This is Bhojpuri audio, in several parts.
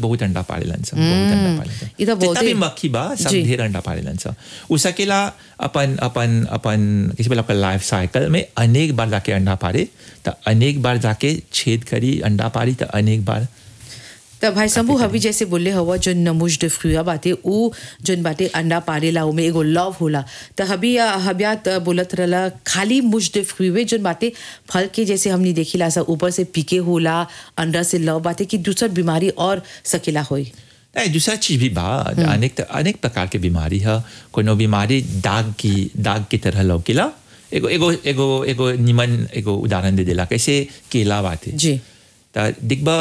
बहुत अंडा पाड़ेलन सब बहुत अंडा पाड़ेलन ई तो जितना बहुते- भी मक्खी बा सब जी। ढेर अंडा पाड़ेलन सब उ सकेला अपन अपन अपन किसी बेला आपका लाइफ साइकिल में अनेक बार जाके अंडा पाड़े तो अनेक बार जाके छेद करी अंडा पाड़ी तो अनेक बार त भाई शंभू हवी जैसे बोले हवा जो नमुज de fruit बाते उ जोन बाटे अंडा पारेला उमे एगो लव होला त हबी हबिया त बोलत रहला खाली मुज de fruit वे जोन बाटे फल के जैसे हमनी देखिला सा ऊपर से पीके होला अंदर से लव बाटे कि दूसर बीमारी और सकेला होई नहीं दूसरा चीज भी बा अनेक अनेक प्रकार के बीमारी है कोनो बीमारी दाग की दाग की तरह लौकेला एगो एगो एगो एगो निमन एगो उदाहरण दे देला कैसे केला बाते जी त दिखबा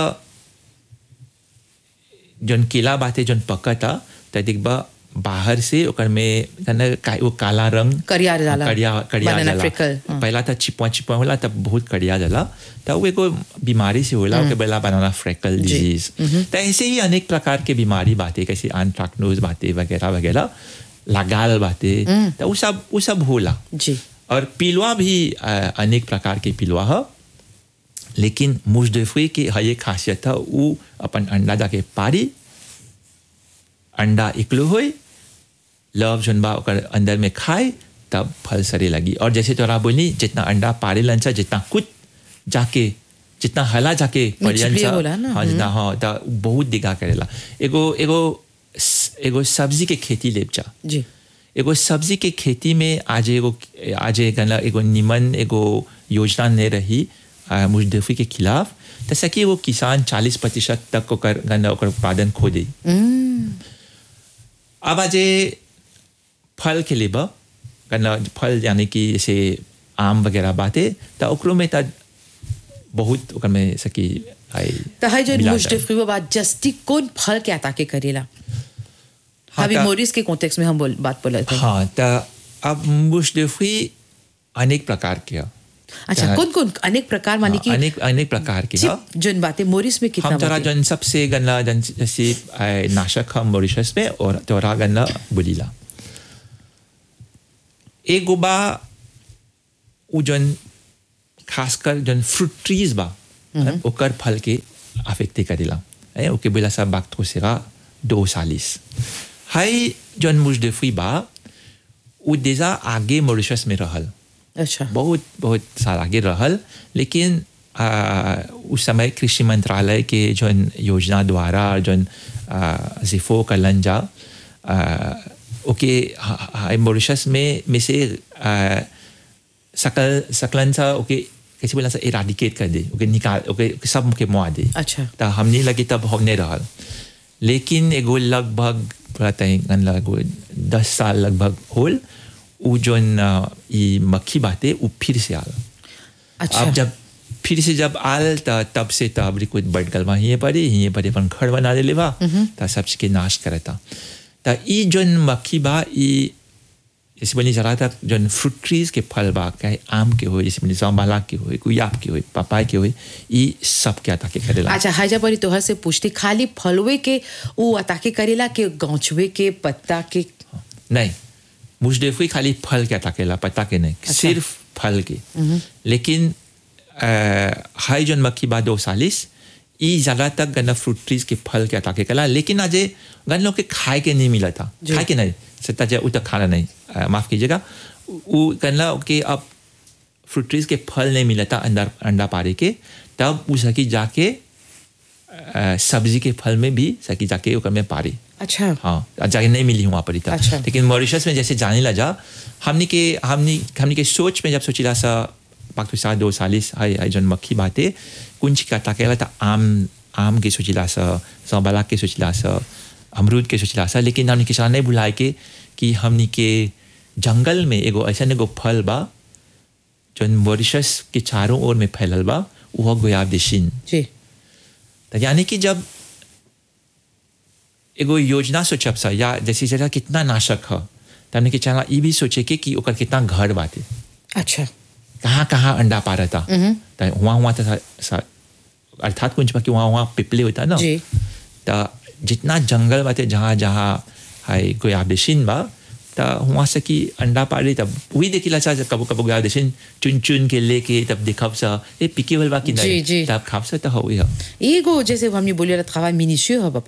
जौन केला बाते जौन पकता त दिखबा बाहर से ओकर में कने का, वो काला रंग करिया जाला। करिया करिया Banana जाला freckle, हाँ। पहला त चिपवा चिपवा होला तब बहुत करिया जाला त वो एगो बीमारी से होला ओके बोला बनाना फ्रेकल जी। डिजीज त ऐसे ही अनेक प्रकार के बीमारी बाते कैसे आंट्राक्नोज बाते वगैरह वगैरह लगाल बाते त वो सब वो सब होला जी और पिलुआ भी अ, अनेक प्रकार के पिलुआ है लेकिन मुजदफी की है ये खासियत है वो अपन अंडा जाके पारी अंडा इकलो होए लव जोन बा ओकर अंदर में खाए तब फल सरे लगी और जैसे तोरा बोली जितना अंडा पारे लंचा जितना कुछ जाके जितना हला जाके पड़ियन छिपलिए सा होला ना, हाँ जितना हाँ त बहुत दिखा करेला एगो एगो एगो सब्जी के खेती लेपचा जी एगो सब्जी के खेती में आज एगो आज गला एगो निमन एगो योजना नहीं रही आ, मुजदफी के खिलाफ तो सकी वो किसान चालीस प्रतिशत तक ओकर गन्ना ओकर उत्पादन खो दे अब आज फल के लेबा गन्ना फल यानी कि जैसे आम वगैरह बाते तो ओकरो में त बहुत ओकर में सकी आई त है जो मिला मुज de जाए। fruit बात जस्टी कौन फल के आता के करेला हाँ, हबी त- मोरिस के कॉन्टेक्स्ट में हम बोल बात बोलत थे हाँ तो अब मुजदफी अनेक प्रकार के है अच्छा त- कौन कौन अनेक प्रकार माने हाँ, कि अनेक अनेक प्रकार के है चिप जोन बातें मोरिस में कितना हम तोरा बातें? जन सबसे गन्ना जन जैसे आ, नाशक हम मॉरिशस में और तोरा गन्ना बुलीला एक बा उ जन खासकर जन फ्रूट ट्रीज बा ओकर फल के अफेक्टे करेला है ओके बोला सा बात हो सेगा दो सालिस हाई जन मुजदफी बा उ देजा आगे मॉरिशस में रहल अच्छा बहुत बहुत साल आगे रहल लेकिन आ, उस समय कृषि मंत्रालय के जौन योजना द्वारा जौन आ, जिफो कलन जा आ, ओके हा- हा- मॉरिशस में में से आ, सकल सकलन सा ओके कैसे बोला सा इराडिकेट कर दे ओके निकाल ओके सब के मुआ दे अच्छा त हमने लगी तब हमने रहल लेकिन एगो लगभग पता है लगभग दस साल लगभग होल उ जोन अ, ई मक्खी बाते उ फिर से आल अच्छा अब जब फिर से जब आल त तब से त अब कुछ बढ़ गल बा हिये पड़ी हिये पड़ी अपन घर बना ले बा त सबसे के नाश करता त ई जोन मक्खी बा ई जैसे बनी जरा तक जोन फ्रूट ट्रीज के फल बा चाहे आम के हो जैसे बनी जाम्बाला के हो गुयाब के हो पपाय के हो ई सब के आता के करेला अच्छा हाजा परी तोहर से पूछती खाली फलवे के उ अताके करेला के गौछवे के पत्ता के नहीं मुजदफी खाली फल के अटकेला पत्ता के नहीं सिर्फ फल के लेकिन अ, हाई जन मक्खी बा दो सालिस ई ज्यादा तक गन्ना फ्रूट ट्रीज के फल के अटाके कला लेकिन आज गन लोग के खाए के नहीं मिला था जी। खाए के नहीं सत्ता जाए उतना खाना नहीं अ, माफ कीजिएगा वो गन्ना के अब फ्रूट ट्रीज के फल नहीं मिला था अंदर अंडा पारे के तब वो सकी जाके अ, सब्जी के फल में भी सकी जाके ओकर में पारी अच्छा हाँ जाके नहीं मिली हूँ वहाँ पर इतना अच्छा। लेकिन मॉरिशस में जैसे जाने लगा हमने के हमने हमने के सोच में जब सोचिला सा पाक सा दो सालिस हाय हाय जन मक्खी बाते कुंज का ताकेला था आम आम के सोचिला सा सौबाला के सोचिला सा अमरूद के सोचिला सा लेकिन हमने किसान नहीं बुलाए के कि हमने के जंगल में एगो ऐसा एगो फल बा जौन मॉरिशस के चारों ओर में फैलल बा वह गोयाब देशिन जी तो यानी कि जब एगो योजना सोचब सा या जैसे जरा कितना नाशक है तो हमने के चला ये भी सोचे के कि ओकर कितना घर बाटे अच्छा कहाँ कहाँ अंडा पा रहता तो वहाँ वहाँ तो सा- सा- अर्थात कुछ कि वहाँ वहाँ पिपले होता ना जी। तो जितना जंगल बाटे जहाँ जहाँ हाय कोई आदेशिन बा तो वहाँ से कि अंडा पारे तब वही देखिला सा कबो कबो गया आदेशिन चुन चुन के लेके तब देखब सा ए पिके वाल बा कि जी, नहीं जी। तब खाब सा तो हो ही है एगो जैसे हमने बोले रहा था मिनिशियो है